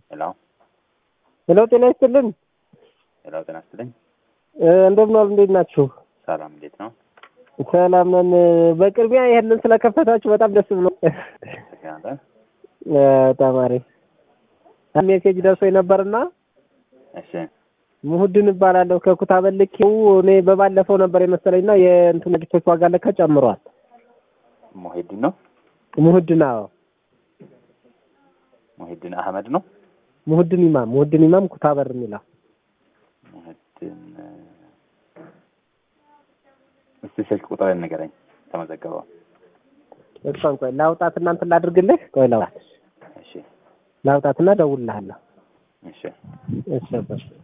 ሄሎ ሄሎ፣ ጤና ይስጥልን። ሄሎ፣ ጤና ይስጥልኝ። እንደምን ዋሉ? እንዴት ናችሁ? ሰላም፣ እንዴት ነው? ሰላም ነን። በቅድሚያ ይሄንን ስለከፈታችሁ በጣም ደስ ብሎ ተከናንተ ተማሪ ሜሴጅ ደርሶ ነበርና እሺ፣ ሙሁድን እባላለሁ ከኩታ በልኪው እኔ በባለፈው ነበር የመሰለኝና የእንትን ድቶች ዋጋ ለካ ጨምሯል። ሙሂድን ነው ሙሁድን አዎ፣ ሙሂድን አህመድ ነው። ሙሁድን ኢማም ሙሁድን ኢማም ኩታ በር የሚለው ሙሂድን እስቲ ስልክ ቁጥር ንገረኝ። ተመዘገበው። እሷን ቆይ ላውጣት እናንተ ላድርግልህ። ቆይ ላውጣት እሺ፣ ላውጣትና ደውልልሃለሁ። እሺ። እሺ